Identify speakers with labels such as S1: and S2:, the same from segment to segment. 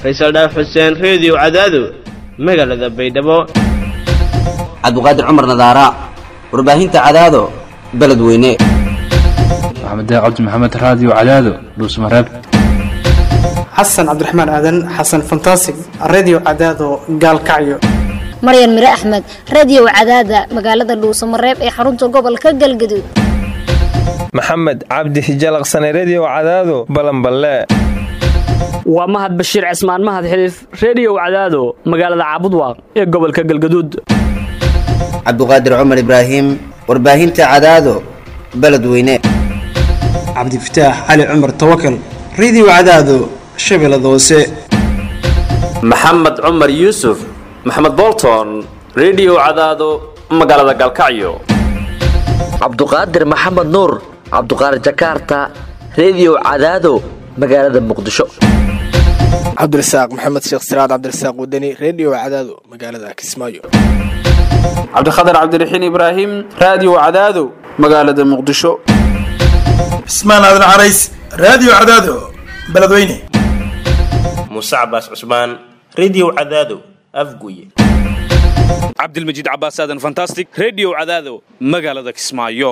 S1: faysal dhaaf xuseen reediyo cadaado magaalada baydhabo
S2: cabdiqaadir cumar nadaara warbaahinta cadaado beledweyne
S3: maxamed cabdi maxamed raadiyo cadaado dhuusmareeb
S4: xasan cabdiraxmaan aadan xasan fantasig redio cadaado gaalkacyo
S5: maryan mire axmed radiyow cadaada magaalada dhuusamareeb ee xarunta gobolka galgaduud
S6: maxamed cabdi hijalaqsane rediyow cadaado balanballe
S7: waa mahad bashiir cismaan mahad xiliif rediyow cadaado magaalada caabudwaaq ee gobolka galgaduud
S2: cabdiqaadir cumar ibraahim warbaahinta cadaado beledweyne
S4: cabdifataax cali cumar tawakal redio cadaado shabeellada hoose
S8: maxamed cumar yuusuf maxamed bolton rediyow cadaado magaalada galkacyo
S9: cabduqaadir maxamed nuur cabduqaadir jakaarta rediyow cadaado magaalada muqdisho
S10: cabdirasaaq maxamed sheekh siraad cabdirasaaq wadani rediyo cadaado magaalada kismaayo
S11: cabdikhatar cabdiraxiin ibraahim raadiyo cadaado magaalada muqdisho
S12: cismaan aadan carays raadiyo cadaado beledweyne
S13: muuse cabaas cusmaan rediyo cadaado afguye
S14: cabdilmajiid cabaas aadan fantastic rediyo cadaado magaalada kismaayo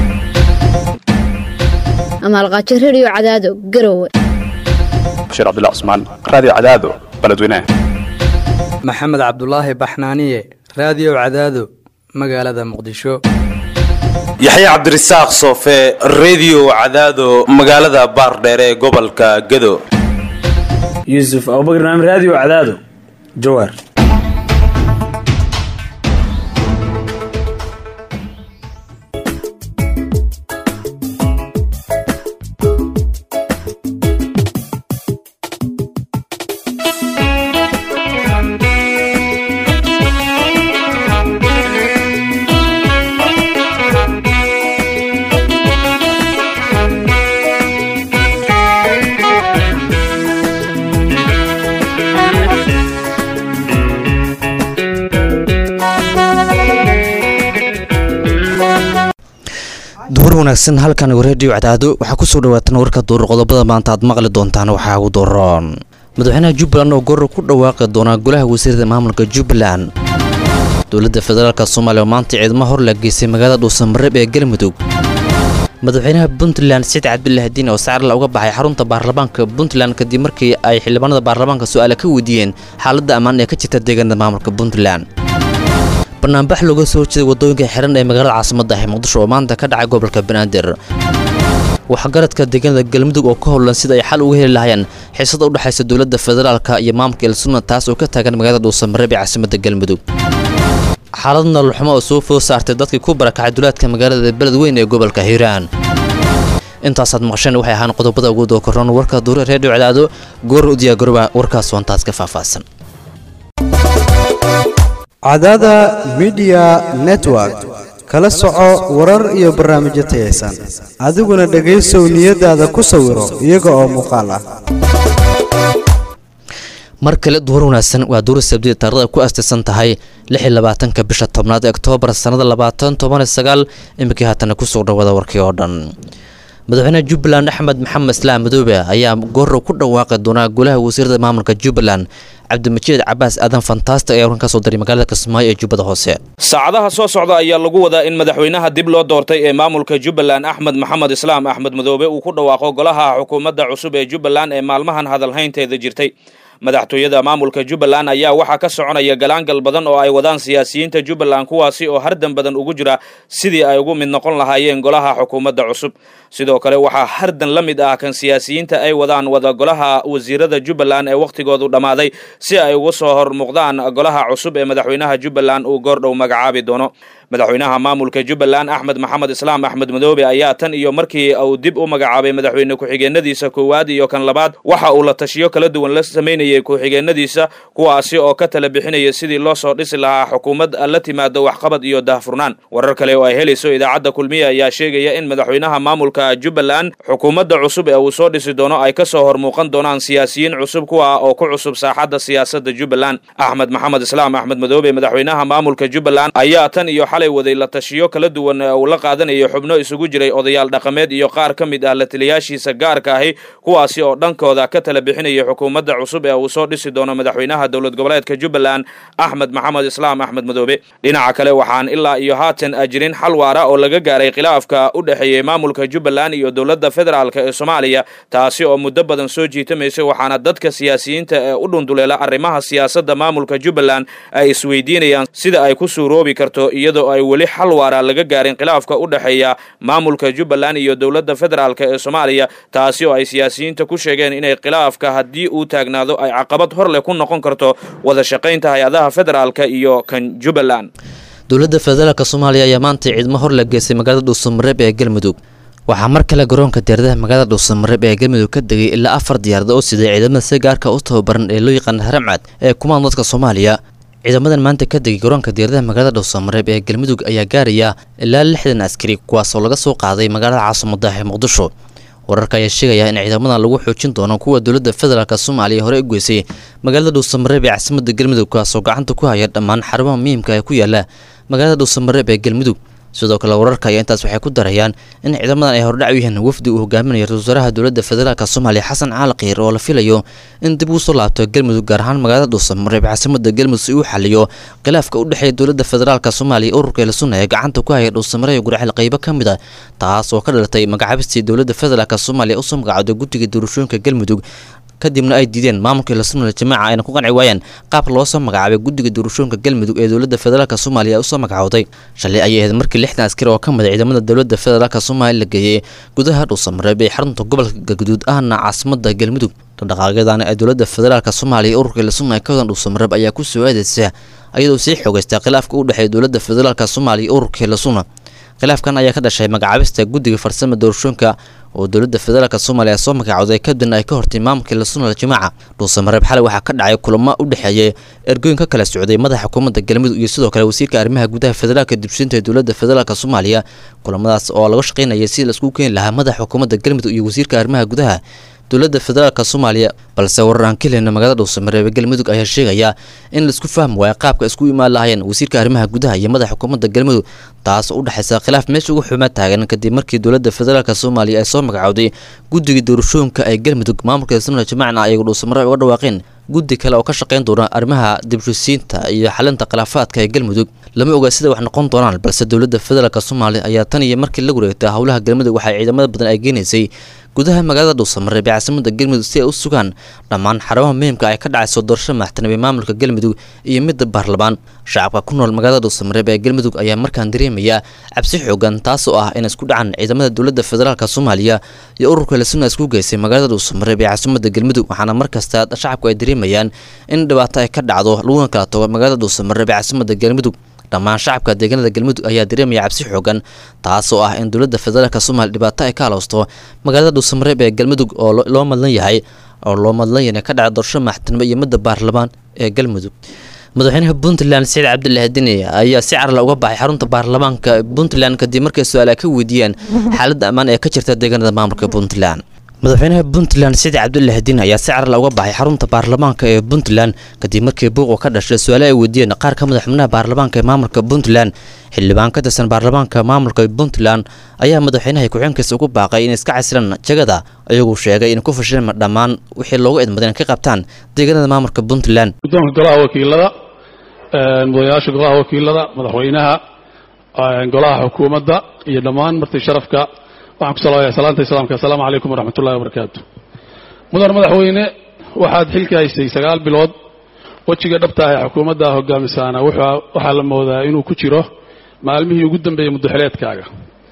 S5: amaalqaajo rediyo cadaado garowe
S3: bashiir cabdullah cusmaan raadiyo cadaado beledweyne
S15: maxamed cabdulaahi baxnaaniye raadiyo cadaado magaalada muqdisho
S16: yaxye cabdirasaaq soofe rediyo cadaado magaalada baardheere ee gobolka gado
S17: yuusuf abubakar naam raadiyo cadaado jawaar
S18: duhur wanaagsan halkan reediyo cadaado waxaa kusoo dhawaatan warka duur qodobada maanta aad maqli doontaan waxaa ugu dooron madaxweynaha jubbaland oo goor ku dhawaaqi doonaa golaha wasiirada maamulka jubbaland dowladda federaalk soomaaliya oo maanta ciidamo hor la geysay magaalada dhuusamareeb ee galmudug madaxweynaha puntland saciid cabdilaahi diin oo sacarla uga baxay xarunta baarlamaanka puntland kadib markii ay xildhibaanada baarlamaanka su-aala ka weydiiyeen xaaladda ammaan ee ka jirta deegaanada maamulka puntland banaanbax looga soo jeeday waddooyinka xiran ee magaalada caasimadda ah muqdisho oo maanta ka dhacay gobolka banaadir waxgaradka deegaanada galmudug oo ka howlan sida ay xal uga heli lahayeen xiisada u dhexaysa dowladda federaalka iyo maamulka elsunna taas oo ka taagan magaalada dhuusamareeb ee caasimadda galmudug xaalad nololxumo oo soo food saartay dadkii ku barakacay duleedka magaalada beledweyn ee gobolka hiiraan intaasaad maqasheen waxay ahaan qodobada ugu dookoron warka duure reediyo cadaado goor u diyaagoroba warkaas wantaas ka faahfaahsan
S19: cadaada midiya network kala soco warar iyo barnaamijyo tayaysan adiguna dhegaysow niyadaada ku sawiro iyaga oo muuqaal ah
S18: mar kale duhur wanaagsan waa duur sabdida taarikhda ku astaysan tahay ka bisha tobnaad oktoobar sannada labaatan toban sagaal iminkii haatana kusoo dhawaada warkii oo dhan madaxweynaha jubbaland axmed maxamed islaam madoobe ayaa goorrow ku dhawaaqi doonaa golaha wasiirada maamulka jubbaland cabdimajiid cabaas aadan fantastic ayaa warkan ka soo diray magaalada kismaayo ee jubbada hoose
S14: saacadaha soo socda ayaa lagu wadaa in madaxweynaha dib loo doortay ee maamulka jubbaland axmed maxamed islaam axmed madoobe uu ku dhawaaqo golaha xukuumadda cusub ee jubbaland ee maalmahan hadalhaynteeda jirtay madaxtooyada maamulka jubbaland ayaa waxaa ka soconaya galaangal badan oo ay wadaan siyaasiyiinta jubbaland kuwaasi oo hardan badan ugu jira sidii ay ugu mid noqon lahaayeen golaha xukuumadda cusub sidoo kale waxaa hardan la mid ah kan siyaasiyiinta ay wadaan wada golaha wasiirada jubbaland ee wakhtigoodu dhammaaday si ay uga soo hor muuqdaan golaha cusub ee madaxweynaha jubbaland uu goordhow magacaabi doono madaxweynaha maamulka jubbaland axmed maxamed islaam axmed madoobe ayaa tan iyo markii uu dib u magacaabay madaxweyne ku-xigeenadiisa koowaad iyo kan labaad waxa uu la tashiyo kala duwan la samaynayay ku-xigeenadiisa kuwaasi oo ka tala bixinaya sidii loo soo dhisi lahaa xukuumad la timaado waxqabad iyo daahfurnaan warar kale oo ay helayso idaacadda kulmiye ayaa sheegaya in madaxweynaha maamulka jubbaland xukuumadda cusub ee uu soo dhisi doono ay ka soo hor muuqan doonaan siyaasiyiin cusub kuwa oo ku cusub saaxadda siyaasadda jubbaland axmed maxamed islaam axmed madoobe madaxweynaha maamulka jubbaland ayaa tan iyo xalay waday la tashiyo kala duwan uu la qaadanayo xubno isugu jiray odayaal dhaqameed iyo qaar ka mid ah la taliyaashiisa gaarka ahi kuwaasi oo dhankooda ka tala bixinaya xukuumadda cusub ee uu soo dhisi doono madaxweynaha dowlad goboleedka jubbaland axmed maxamed islaam axmed madoobe dhinaca kale waxaan ilaa iyo haatan jirin xal waara oo laga gaaray khilaafka u dhexeeyey maamulka jubbaland iyo dowladda federaalk ee soomaaliya taasi oo muddo badan soo jiitamaysay waxaana dadka siyaasiyiinta ee u dhunduleela arrimaha siyaasadda maamulka jubbaland ay isweydiinayaan sida ay ku suuroobi karto iyadoo ay weli xal waara laga gaarin khilaafka u dhexeeya maamulka jubbaland iyo dowladda federaalk ee soomaaliya taasi oo ay siyaasiyiinta ku sheegeen inay khilaafka haddii uu taagnaado ay caqabad hor leh ku noqon karto wada shaqaynta hay-adaha federaalk iyo kan jubbaland
S18: dowladda federaalk soomaaliya ayaa maanta ciidamo hor la geystay magaalada dhuusamareeb ee galmudug waxaa mar kale garoonka diyaaradaha magaalada dhuusamareeb ee galmudug ka degay ilaa afar diyaarada oo siday ciidamada si gaarka u tababaran ee loo yaqaana haramcad ee kumaan dadka soomaaliya ciidamadan maanta ka degay garoonka diyaaradaha magaalada dhuusamareeb ee galmudug ayaa gaaraya ilaa lixdan askari kuwaas oo laga soo qaaday magaalada caasimada ee muqdisho wararka ayaa sheegaya in ciidamadan lagu xoojin doono kuwa dowladda federaalk soomaaliya hore u geysay magaalada dhuusamareeb ee caasimada galmudug kaasoo gacanta ku haya dhammaan xarumaha muhiimka ee ku yaala magaalada dhuusamareeb ee galmudug sidoo kale wararka ayaa intaas waxay ku darayaan in ciidamadan ay hordhac u yihiin wafdi uu hogaaminayo ra-isul wasaaraha dowladda federaalk soomaaliya xasan caali kiir oo la filayo in dib uu soo laabto galmudug gaar ahaan magaalada dhuusamareeb caasimada galmudug si uu xaliyo khilaafka u dhexeeya dowladda federaalk soomaaliya ururka eelasunna ee gacanta ku haya dhuusamareeb gurxil qaybo ka mid a taas oo ka dhalatay magacaabistii dowladda federaalk soomaaliya usoo magacawday guddiga doorashooyinka galmudug kadibna ay diideen maamulkii lasunal jamaaca ayna ku qanci waayeen qaab loo soo magacaabay guddiga doorashooyinka galmudug ee dowladda federaalk soomaaliya usoo magacowday shalay ayay ahayd markii lixdan askari oo ka mid a ciidamada dowladda federaalk soomaaliya la geeyey gudaha dhuusamareeb ee xarunta gobolka galguduud ahna caasimada galmudug dhaqaaqyadan ee dowladda federaalk soomaaliya ururka lasuna ee ka wadan dhuusamareeb ayaa ku soo aadaysa iyadoo sii xoogaysta khilaafka u dhexeeya dowladda federaalk soomaaliya iyo ururka lasuna khilaafkan ayaa ka dhashay magacaabista guddiga farsama doorashooyinka oo dowladda federaalk soomaaliya soo magacowday kadibna ay ka hortay maamulkii lasunal jamaaca dhuusamareeb xalay waxaa ka dhacay kulamo u dhexeeyay ergooyin ka kala socday madaxa xukuumadda galmudug iyo sidoo kale wasiirka arrimaha gudaha federaalka dibshinta ee dowladda federaalk soomaaliya kulamadaas oo laga shaqaynayay si laisku keeni lahaa madaxa xukuumadda galmudug iyo wasiirka arrimaha gudaha dowladda federaalk soomaaliya balse warar aan ka helina magaalada dhuusamareeb ee galmudug ayaa sheegaya in laisku fahmi waayo qaabka isku imaan lahaayeen wasiirka arrimaha gudaha iyo madaxa xukuumadda galmudug taas oo u dhexaysa khilaaf meesha ugu xumaa taagan kadib markii dowladda federaalk soomaaliya ay soo magacowday guddiga doorashooyinka ee galmudug maamulka sunal jamacna ayagu dhuusamareeb uga dhawaaqeen guddi kale oo ka shaqayn doona arrimaha dibshisiinta iyo xalinta khilaafaadka ee galmudug lama oga sida wax noqon doonaan balse dowladda federaalk soomaaliya ayaa tan iyo markii la wareegtay howlaha galmudug waxay ciidamada badan ay geenaysay gudaha magaalada dhuusamareeb ee caasimada galmudug si ay u sugaan dhammaan xarumaha muhiimka ay ka dhacayso doorasho madaxtinimo ee maamulka galmudug iyo midda baarlamaan shacabka ku nool magaalada dhuusamareeb ee galmudug ayaa markaan dareemaya cabsi xoogan taas oo ah in isku dhacan ciidamada dowladda federaalk soomaaliya iyo ururka lasuna isku geysay magaalada dhuusamareeb ee caasimada galmudug waxaana markasta shacabku ay dareemayaan in dhibaato ay ka dhacdo laguna kala tago magaalada dhuusamareeb ee caasimada galmudug dhammaan shacabka deegaanada galmudug ayaa dareemaya cabsi xoogan taas oo ah in dowladda federaalk soomaaliya dhibaato ay ka halowsto magaalada dhuusamareeb ee galmudug oo loo madlan yahay oo loo madlan yahay ka dhaca doorasho madaxtinimo iyo midda baarlamaan ee galmudug madaxweynaha puntland saciid cabdilaahi deni ayaa si carla uga baxay xarunta baarlamaanka puntland kadib markay su-aal ay ka weydiiyeen xaaladda ammaan ee ka jirta deegaanada maamulka puntland madaxweynaha puntland saciid cabdulaahi diin ayaa si carla uga baxay xarunta baarlamaanka ee puntland kadib markii buuq ka dhashay su-aale ay weydiiyeen qaar ka mid a xubnaha baarlamaanka ee maamulka puntland xildhibaan ka tirsan baarlamaanka maamulka puntland ayaa madaxweynaha ku-xeenkiisa ugu baaqay inay iska casilaan jagada iyaguu sheegay in ku fashilin dhammaan wixii loogu idmaday in ka qabtaan deegaanada maamulka puntland
S20: guddoonka golaha wakiilada mudanayaasha golaha wakiilada madaxweynaha golaha xukuumadda iyo dhammaan marti sharafka waxaan ku salaamaya salaanta islaamka assalaamu calaykum waraxmatullahi wabarakaatu mudan madaxweyne waxaad xilka haysay sagaal bilood wejiga dhabta ah ee xukuumadda hogaamisaana waxaa la moodaa inuu ku jiro maalmihii ugu dambeeyey muddaxileedkaaga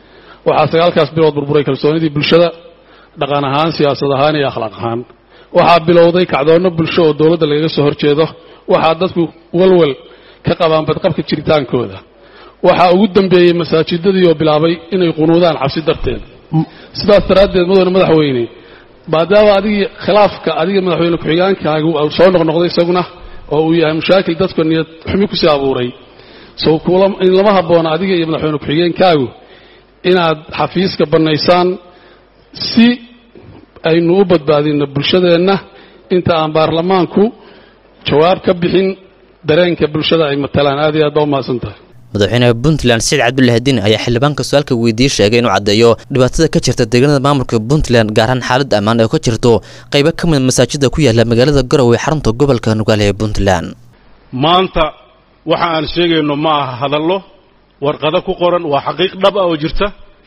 S20: waxaa sagaalkaas bilood burburay kalsoonidii bulshada dhaqan ahaan siyaasad ahaan iyo akhlaaq ahaan waxaa bilowday kacdoonno bulsho oo dowladda lagaga soo horjeedo waxaa dadku walwal ka qabaan badqabka jiritaankooda waxaa ugu dambeeyey masaajidadii oo bilaabay inay qunuudaan cabsi darteed sidaas daraaddeed mudane madaxweyne maadaama adigii khilaafka adiga madaxweyne ku-xigaankaagu soo noqnoqday isaguna oo uu yahay mushaakil dadku niyad xumi kusii abuuray so in lama habboona adiga iyo madaxweyne ku-xigeenkaagu inaad xafiiska bannaysaan si aynu u badbaadinno bulshadeenna inta aan baarlamaanku jawaab ka bixin dareenka bulshada ay matalaan aad iyo aad baa umahadsan tahay
S18: madaxweynaha puntland saciid cabdulahadiin ayaa xildhibaanka su-aalka weydiiyey sheegay inuu caddeeyo dhibaatada ka jirta deegaanada maamulka puntland gaar ahaan xaalad ammaan oo ka jirto qaybo ka mid masaajida ku yaala magaalada garowe ee xarunta gobolka nugaale ee puntland
S20: maanta waxa aan sheegayno ma aha hadallo warqado ku qoran waa xaqiiq dhab ah oo jirta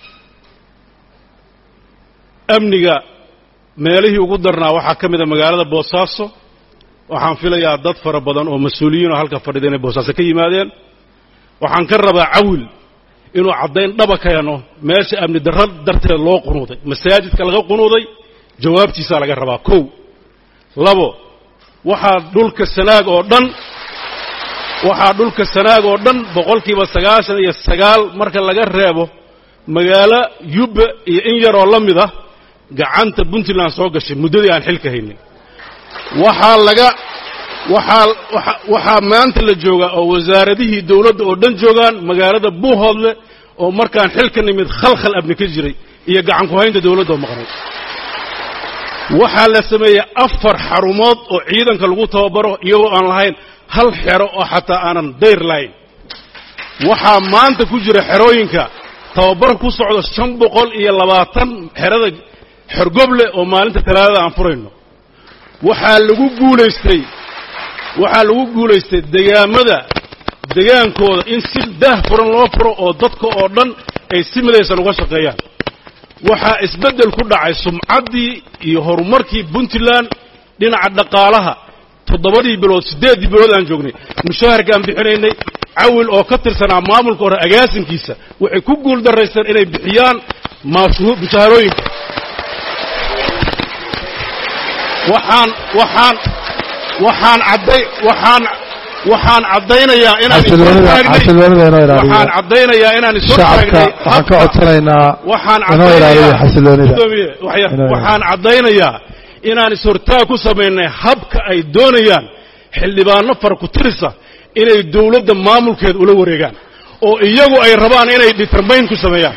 S20: amniga meelihii ugu darnaa waxaa ka mid a magaalada boosaaso waxaan filayaa dad fara badan oo mas-uuliyiin oo halka fadhida inay boosaaso ka yimaadeen waxaan ka rabaa cawil inuu caddayn dhaba keeno meesha amni darra darteed loo qunuuday masaajidka laga qunuuday jawaabtiisaa laga rabaa kow labo waxaa dhulka sanaag oo dhan waxaa dhulka sanaag oo dhan boqolkiiba sagaashan iyo sagaal marka laga reebo magaalo yubba iyo in yaroo la mid ah gacanta puntland soo gashay muddadii aan xilka haynin waxaa laga waxaa waxa waxaa maanta la joogaa oo wasaaradihii dawladda oo dhan joogaan magaalada buuhoodle oo markaan xilka nimid khalkhal abni ka jiray iyo gacan ku haynta dawladda oo maqnay waxaa la sameeyey afar xarumood oo ciidanka lagu tababaro iyagoo aan lahayn hal xero oo xataa aanan dayr lahayn waxaa maanta ku jira xerooyinka tababar ku socdo shan boqol iyo labaatan xerada xorgoble oo maalinta talaadada aan furayno waxaa lagu guulaystay waxaa lagu guulaystay degaamada degaankooda in si daah furan loo furo oo dadka oo dhan ay si midaysan uga shaqeeyaan waxaa isbeddel ku dhacay sumcaddii iyo horumarkii puntland dhinaca dhaqaalaha toddobadii bilood siddeeddii bilood aan joognay mushaharkaan bixinaynay cawil oo ka tirsanaa maamulka hore agaasinkiisa waxay ku guul daraysteen inay bixiyaan maashu mushaharooyinka waxaan waxaan waxaan cadday waxaan waxaan caddaynayaa inaan waxaan caddaynayaa inaan
S21: shacabka waxaan ka codsanaynaa
S20: waxaan
S21: inoo ilaaliyo xasiloonida
S20: waxaan caddaynayaa inaan is-hortaag ku samaynay habka ay doonayaan xildhibaano fara ku tirisa inay dawladda maamulkeeda ula wareegaan oo iyagu ay rabaan inay determayn ku sameeyaan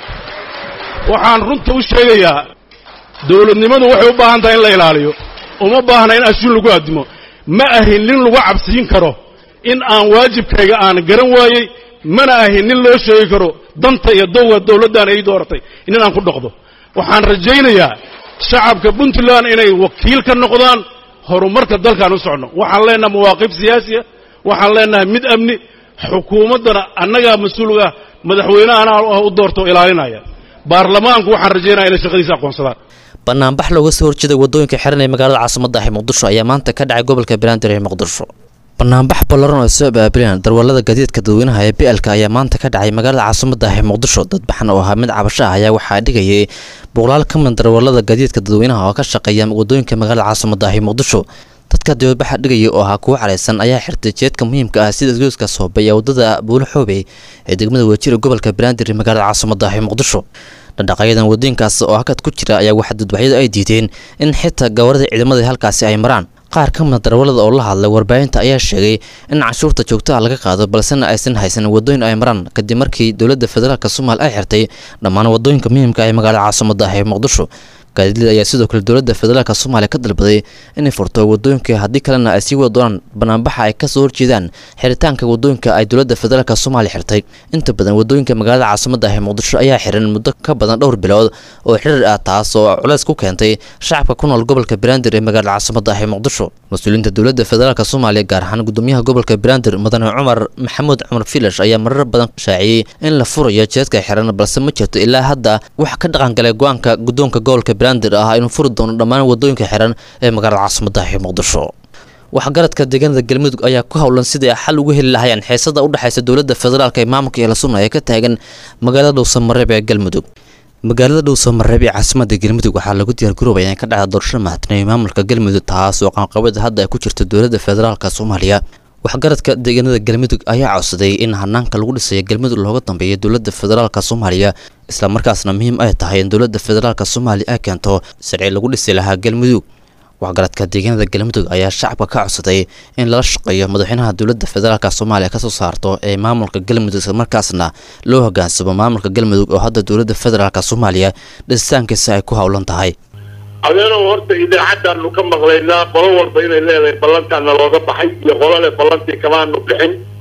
S20: waxaan runta u sheegayaa dawladnimadu waxay u baahan tahay in la ilaaliyo uma baahna in ashuun lagu addimo ma ahin nin lagu cabsiin karo in aan waajibkayga aan garan waayey mana ahin nin loo sheegi karo danta iyo dowga dawladdan ay dooratay nin aan ku dhoqdo waxaan rajaynayaa shacabka puntland inay wakiil ka noqdaan horumarka dalkaan u socno waxaan leenahay mawaaqif siyaasiya waxaan leenahay mid amni xukuumaddana annagaa mas-uulga madaxweynehana u doorto ilaalinaya baarlamaanku waxaan rajaynaya inay shaqadiisa aqoonsadaan
S18: banaanbax looga soo horjeeday wadooyinka xiran ee magaalada caasimada ah ee muqdisho ayaa maanta ka dhacay gobolka banaadir ee muqdisho banaanbax ballaran oo ay soo abaabuleen darwallada gaadiidka dadweynaha ee blk ayaa maanta ka dhacay magaalada caasimada ah ee muqdisho dadbaxan oo ahaa mid cabasho ah ayaa waxaa dhigayay boqolaal ka mid darwallada gaadiidka dadweynaha oo ka shaqeeya wadooyinka magaalada caasimada ah ee muqdisho dadka dibadbaxa dhigaya oo ahaa kuwo caraysan ayaa xirtay jeedka muhiimka ah sida isgoyska soobe ee wadada buulo xoobey ee degmada wajira gobolka banaadir ee magaalada caasimada ah ee muqdisho dhaqdhaqaayadan wadooyinkaas oo hakad ku jira ayaa waxaa dadbaxyadu ay diideen in xitaa gawarada ciidamada halkaasi ay maraan qaar ka mida darwallada oo la hadlay warbaahinta ayaa sheegay in canshuurta joogtaha laga qaado balsena aysan haysan wadooyin ay maraan kadib markii dowladda federaalk soomaaliya ay xirtay dhammaan wadooyinka muhiimka ee magaalada caasimada ah ee muqdisho gaadiidlada ayaa sidoo kale dowladda federaalk soomaaliya ka dalbaday inay furto wadooyinka haddii kalena ay sii wada doonaan banaanbaxa ay kasoo horjeedaan xiritaanka wadooyinka ay dowladda federaalk soomaaliya xirtay inta badan wadooyinka magaalada caasimada ah ee muqdisho ayaa xiran muddo ka badan dhowr bilood oo xirir ah taas oo culeys ku keentay shacabka ku nool gobolka banaadir ee magaalada caasimada ah ee muqdisho mas-uuliyiinta dowladda federaalk soomaaliya gaar ahaan gudoomiyaha gobolka banaadir mudane cumar maxamuud cumar filash ayaa marar badan shaaciyey in la furayo jeedka xiran balse ma jirto ilaa hadda wax ka dhaqangalay go-aanka guddoonka gobolka banaadir ah inuu furi doono dhammaan wadooyinka xiran ee magaalada caasimada ah ee muqdisho waxgaradka deegaanada galmudug ayaa ku howlan sidii ay xal ugu heli lahayeen xiisada u dhexaysa dowladda federaalk ee maamulka iyo lasuna ee ka taagan magaalada dhowsamareeb ee galmudug magaalada dhowsamareeb ee caasimada galmudug waxaa lagu diyaargaroobaya in ka dhacda doorashada madaxtinimo maamulka galmudug taas oo qaanqabada hadda ay ku jirto dowladda federaalk soomaaliya waxgaradka deegaanada galmudug ayaa codsaday in hanaanka lagu dhisayo galmudug looga dambeeyo dowladda federaalk soomaaliya islamarkaasna muhiim ay tahay in dowladda federaalk soomaaliya ay keento sharci lagu dhisi lahaa galmudug waxgaradka deegaanada galmudug ayaa shacabka ka codsaday in lala shaqeeyo madaxweynaha dowladda federaalk soomaaliya kasoo saarto ee maamulka galmudug islamarkaasna loo hogaansamo maamulka galmudug oo hadda dowladda federaalk soomaaliya dhisitaankiisa ay ku howlan tahay
S22: adeenow horta idaacaddaanu ka maqlaynaa qolo walba inay leedahay ballantaana looga baxay iyo qolo leh ballantii kamaanu bixin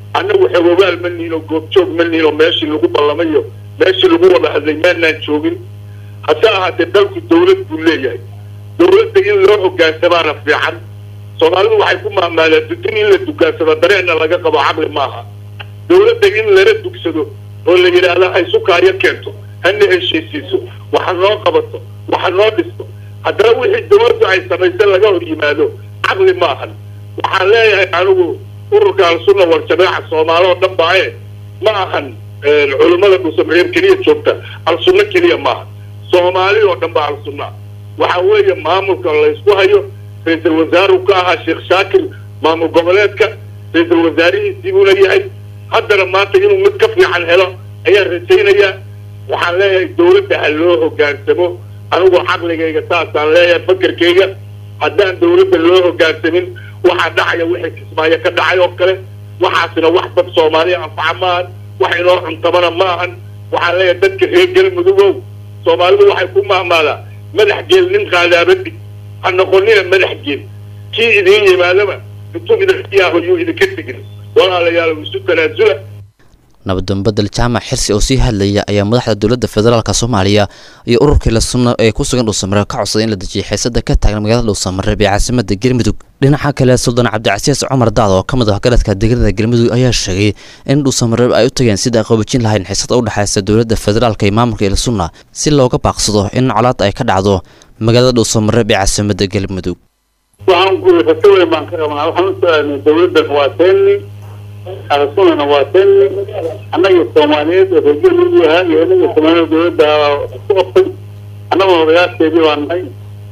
S22: annagu xegogaal ma nihin oo goobjoog ma nihin oo meeshii lagu ballamayo meeshii lagu wada hadlay maanaan joogin hase ahaatee dalku dawlad buu leeyahay dawladda in loo hogaansamaana fiican soomaalidu waxay ku maamaadaan dudin in la dugaansado dareenna laga qabo caqli maaha dawladda in lala dugsado oo la yidhaahdo ay sukaayo keento hana heshiisiiso waxa noo qabato waxa noo dhisto haddana wixii dawladdu ay samaysay laga hor yimaado caqli maahan waxaan leeyahay anigu ururka al-sunna wal jamaaca soomaali oo dhan baaye ma ahan culummada dhuusamareer keliya joogta al-sunno keliya maaha soomaali oo dhan baa al-sunna waxa weeye maamulka laysku hayo ra-iisul wasaaruhu ka ahaa sheekh shaakir maamul goboleedka ra-iisul wasaarihiisii buuna yahay haddana maanta inuu mid ka fiican helo ayaan rajaynayaa waxaan leeyahay dawladda ha loo hogaansamo anigu caqligayga saasaan leeyahay fakerkayga haddaan dawladda loo hogaansamin waxaa dhacaya wixii kismaayo ka dhacay oo kale waxaasina wax dad soomaaliya anfaca maahan wax inoo cuntamana ma ahan waxaan leeyahay dadka reer galmudugow soomaalidu waxay ku mahmaadaa madax geel nin qaadaabadhig ha noqonina madax geel kii idiin yimaadaba intuu idinka yaabo yuu idinka tegin walaalayaal isu tanaasula
S18: nabadambadel jaamac xirsi oo sii hadlaya ayaa madaxda dowladda federaalk soomaaliya iyo ururkii la sunna ee ku sugan dhuusamareeb ka codsaday in la dejiyo xiisada ka taagan magaalada dhuusamareeb ee caasimada galmudug dhinaca kale suldaan cabdicasiis cumar daad oo ka mid ah garadka deegaanada galmudug ayaa sheegay in dhuusamareeb ay u tageen sida ay qoobajin lahayn xiisada u dhexaysa dowladda federaalk iyo maamulka ila sunna si looga baaqsado in colaad ay ka dhacdo magaalada dhuusamareeb ee caasimada galmudug
S22: waxaan ku rajo weyn baan ka qabnaa waxaan u su-aalnay dawladdan waa teeni al-sunnana waa teeni annaga soomaaliyeed oo reer galmudug ahaa iyo inaga soomaaliyeed dawladda isku qabtay annagoo odayaasheedii baan nahay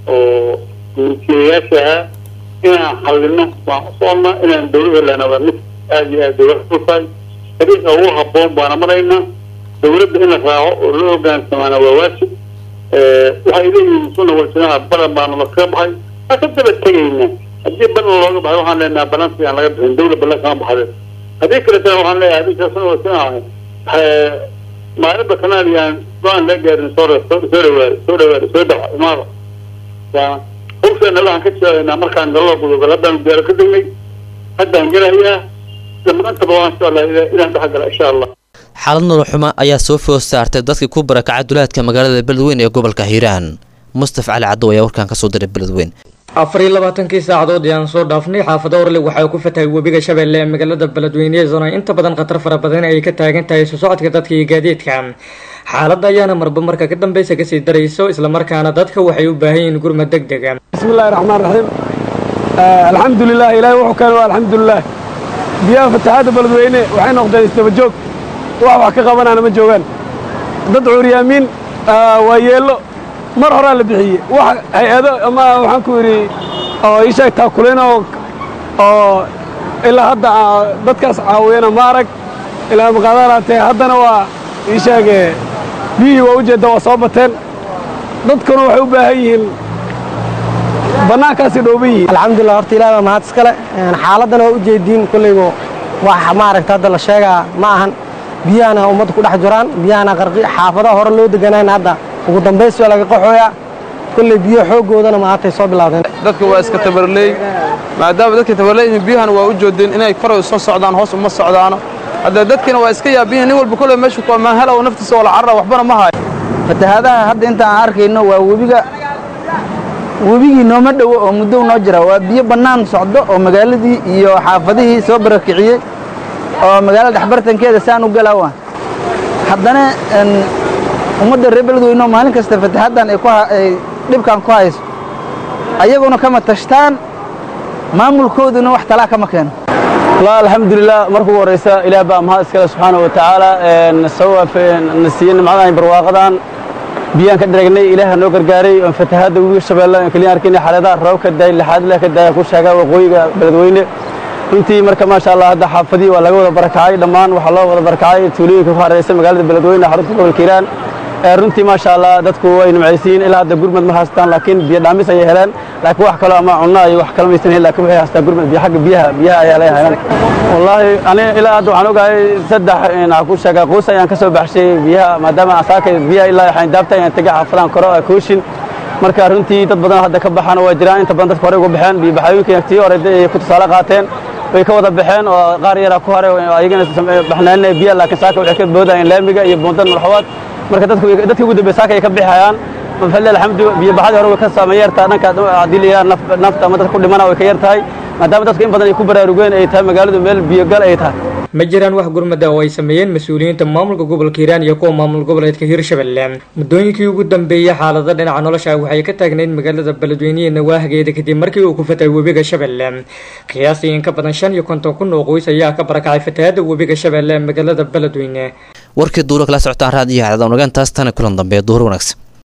S22: oo guurtiyayaasha ahaa inaan xallino waan u soconnaa inaan dawladda lehna waa mid aada iyo aad dawlad u tahay dariiqa ugu habboon baana maraynaa dawladda in la raaco oo loo hogaansamaana waa waajib waxay leeyihiin sunna walsinaha balan baana la kaga baxay waa ka daba tegayna haddii balan looga baxay waxaan leenaha balansi aan laga bixin dawla balan kama baxde haddii kaletana waxaan leeyahay adinka sunna walsinaha maalinba kanaadiyaan go-aan laga gaarin soo soo dhawaada soo dhawaada soo dhawa imaada waa hawsheena waxaan ka jeclaynaa markaan gallo gudubal haddaan diyaaro ka degnay haddaan gelayaa dhammaantaba waan jeclaa inaan dhex gala insha allah
S18: xaalad nolol xumo ayaa soo food saartay dadkii ku barakacay duleedka magaalada beledweyn ee gobolka hiiraan mustaf cali caddow ayaa warkaan kasoo diray beledweyn
S1: afar iyo labaatankii saacadood ayaan soo dhaafnay xaafado orlig waxaa ku fatahay webiga shabeelle ee magaalada beledweyne zona inta badan khatar fara badan ay ka taagan tahay soo socodka dadka iyo gaadiidka xaaladda ayaana marba marka ka dambeysa kasii darayso islamarkaana dadka waxay u baahan yihiin gurmad deg dega
S6: bismillahi raxmaan raxiim alxamdulilah ilaahay wuxuu keenay waa alxamdulilah biyaha fatahaadda beledweyne waxay noqdeen isdaba joog wax wax ka qabanaana ma joogaan dad cuuryaamiin waa yeello mar horaa la bixiyey wax hay-ado ama waxaan ku yidhi oo ii sheeg taakuleen oo oo ilaa hadda dadkaas caawiyana ma arag ilaa maqaadaraatee haddana waa ii sheege biyihii waa ujeedda waa soo bateen dadkuna waxay u baahan yihiin bannaankaasi dhooban yihiin
S23: alxamdulilah horta ilaah baa mahad iskale xaaladdan waa ujeediin kollaygo wax maaragta hadda la sheegaa ma ahan biyahana ummadda ku dhex jiraan biyahana qarqi xaafadaha hore loo deganaan hadda ugu dambays waa laga qaxooyaa kolley biyo xooggoodana maantay soo bilaabdeen
S24: dadka waa iska tabarleey maadaama dadka tabarleeyihiin biyahana waa u joodeen inay koray soo socdaan hoos uma socdaano hadda dadkina waa iska yaabiyihin nin walba kolley meeshu ku ammaan hela oo naftiisa wala carra waxbana ma hayo
S25: fatahaadaha hadda inta aan arkayno waa webiga webigii nooma dhowo oo muddo noo jira waa biyo bannaan socdo oo magaaladii iyo xaafadihii soo barakiciyey oo magaalada dhexbartankeeda saan u galaawa haddana ummadda reer beledweyne oo maalin kasta fatahaaddan ay dhibkan ku hayso ayaguna kama tashtaan maamulkooduna wax talaa kama keeno
S6: والله الحمد لله مركو ورئيسا إلى بقى مهاد سكالة سبحانه وتعالى نسوى في نسيين معنا برواقضان بيان كدرجني إله نوكر جاري فتحات ويش شباب كلين أركيني حالة روك الداي لحد لك الداي كل شجع وقوي بلدوينه runtii marka maasha allah hadda xaafadii waa laga wada barakacay dhammaan waxaa loo wada barakacay tuulooyinka ku hareeraysa magaalada beledweyne xarunta gobolka hiiraan runtii maasha allah dadku way nimcaysiin ilaa hadda gurmad ma haystaan laakiin biyo dhaamis ayay heleen laakiin wax kale ama cunno iyo wax kale maysan helin laakiin waxay haystaan gurmad biyo xagga biyaha biyaha ayaa laga helan wallaahi ani ilaa hadda waxaan ogahay saddex waxaan ku sheegaa quus ayaan ka soo baxshay biyaha maadaama asaaka biyaha ilaa waxaan daabta ayaan tegay xaafadaan koro kooshin marka runtii dad badan hadda ka baxaan waa jiraan inta badan dadka hore uga baxeen biyo baxayooyinka tii hore ay ku tusaale qaateen way ka wada baxeen oo qaar yaraa ku haray oo ayagana baxnaaninaya biyaha laakiin saaka waxay ka boodayeen laamiga iyo buundan malxawaad marka dadku dadkii ugu dambeeyay saaka ay ka bixayaan mafalil alxamdu biyo baxadii hore way ka saameyn yartaa dhanka haddii la yidhaha nafta ama dadka ku dhimana way ka yar tahay maadaama dadku in badan ay ku baraarugeen ay tahay magaaladu meel biyogal ay tahay
S1: ma jiraan wax gurmada oo ay sameeyeen mas-uuliyiinta maamulka gobolka hiiraan iyo kuwa maamul goboleedka hiirshabelle muddooyinkii ugu dambeeyey xaalada dhinaca nolosha waxay ka taagnayd magaalada beledweynehe nawaahageeda kadib markii uu ku fatay webiga shabeelle qiyaastii in ka badan shan iyo konton kun oo qoys ayaa ka barakacay fatahaada webiga shabeelle ee magaalada beledweyne
S18: warkii duuro kala socotaan raadiyo hacdada nagaan taas tana kulan dambe duhur wanaagsan